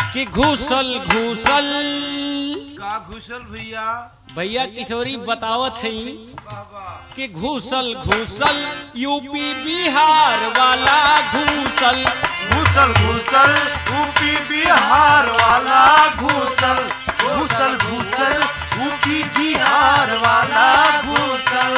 कि घूसल घूसल का घुसल भैया भैया किशोरी बतावत है बाबा कि घूसल घूसल यूपी बिहार वाला घूसल घुसल घुसल यूपी बिहार वाला घुसल घुसल घुसल यूपी बिहार वाला घुसल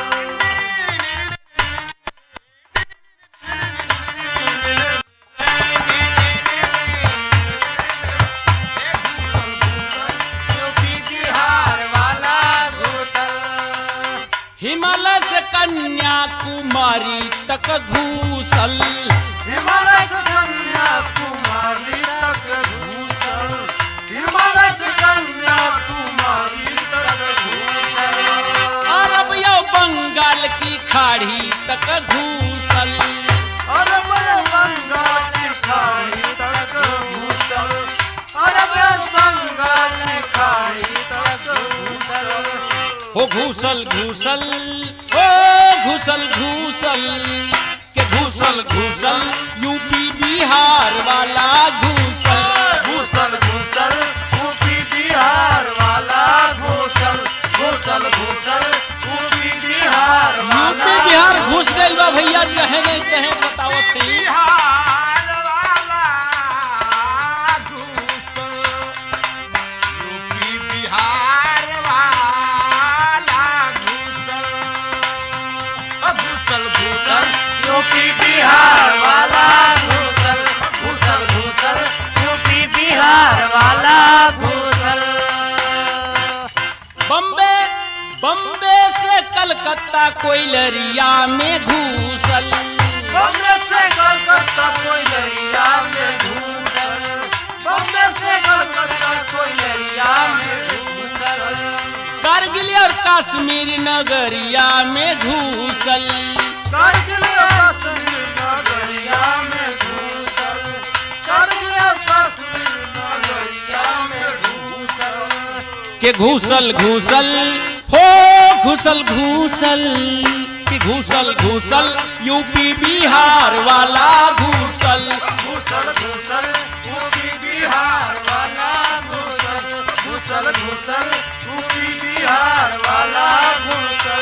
यूपी बिहार वाला घुसल हिमालय से कन्याकुमारी तक घूसल हिमालय से कन्याकुमारी तक घूसल हिमालय से कन्याकुमारी तक घूसल अरब या बंगाल की खाड़ी तक घूसल अरब बंगाल की खाड़ी तक घूसल अरब बंगाल की खाड़ी तक घूसल हो घूसल घूसल हो घूसल घूसल के घूसल घूसल यूपी बिहार वाला घूसल घूसल घूसल यूपी बिहार वाला घूसल घूसल घूसल यूपी बिहार वाला यूपी बिहार घुस गइल बा भैया कहे नहीं कहे बतावत थी बिहार वाला घूसल यूपी बिहार वाला घूसल अ घूसल घूसल यूपी बिहार वाला घूसल घूसल घूसल यूपी बिहार वाला घूसल बम्बे बम्बे से कलकत्ता कोयलरिया में घूसल बम्बे से कलकत्ता कोई दरिया में घूसल बम्बे से कलकत्ता कोई दरिया में घूसल कारगिल और कश्मीर नगरिया में घूसल कारगिल और कश्मीर नगरिया में घूसल कारगिल और कश्मीर नगरिया में घूसल के घूसल घूसल हो घूसल घूसल कि घूसल घूसल यूपी बिहार वाला घूसल घूसल घूसल यूपी बिहार वाला घूसल घूसल घूसल यूपी बिहार वाला घूसल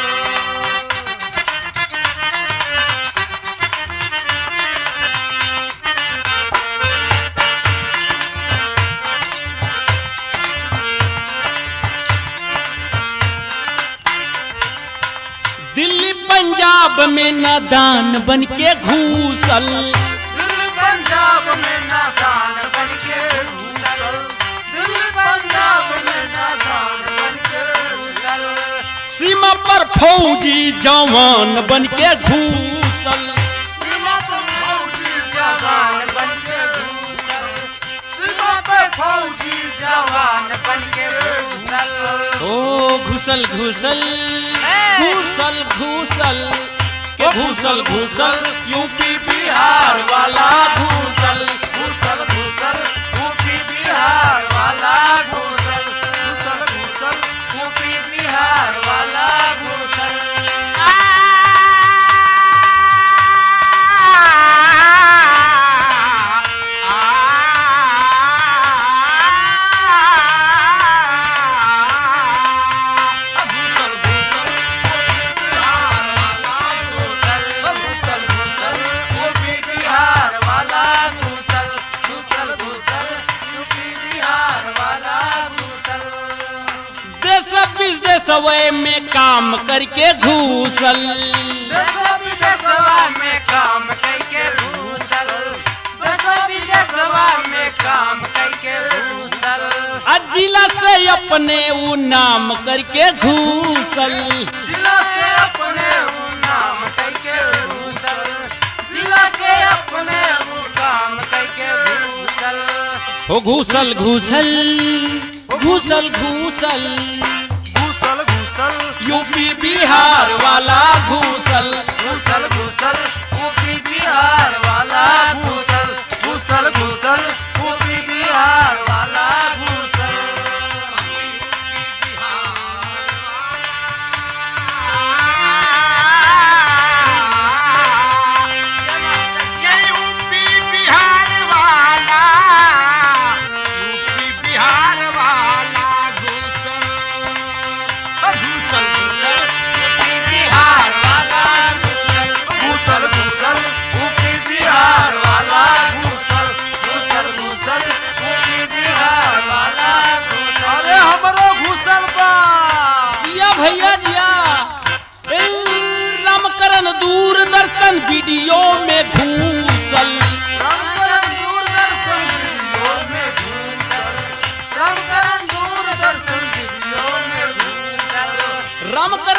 दिल्ली पंजाब में नादान बन के घूसल दिल्ली पंजाब में नादान बन के घूसल दिल्ली पंजाब में नादान बन के घूसल सीमा पर फौजी जवान बन के घूसल सीमा पर फौजी जवान बन के घूसल सीमा पर फौजी जवान बन के घूसल ओ घुसल घुसल घूसल घूसल के घूसल घूसल यूपी बिहार वाला घूसल घूसल घूसल यूपी बिहार वाला घूसल घूसल घूसल यूपी बिहार वाला घूसल देश विदेश वे में काम करके घूसल में काम करके घूसल दसवा विदेशवा में काम करके घूसल आ जिला से अपने ऊ नाम करके घूसल जिला से अपने वो नाम करके घूसल जिला से अपने वो काम करके घूसल हो घूसल घूसल घूसल घूसल घूसल घूसल यूपी बिहार वाला घूसल घूसल घूसल यूपी बिहार वाला घूसल घूसल घूसल यूपी बिहार वाला घूसल ये यूपी बिहार वाला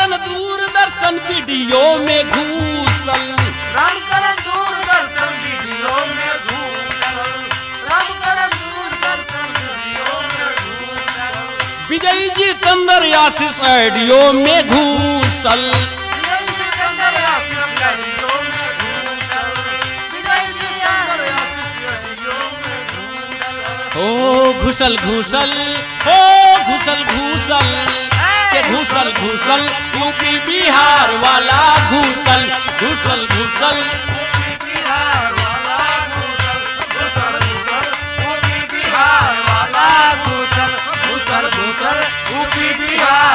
करण दूरदर्शन वीडियो में घूसल राम करण दूरदर्शन वीडियो में घूसल राम करण दूरदर्शन वीडियो में घूसल विजय जी तंदर आशीष ऑडियो में घूसल विजय जी चंद्र आशीष वीडियो में घूसल विजय जी चंद्र आशीष वीडियो में घूसल ओ घुसल घुसल ओ घुसल घुसल के घुसल घुसल यूपी बिहार वाला घुसल घुसल घुसल बिहार वाला घूसल घूसल घूसल यूपी बिहार वाला घूसल घूसल घूसल यूपी बिहार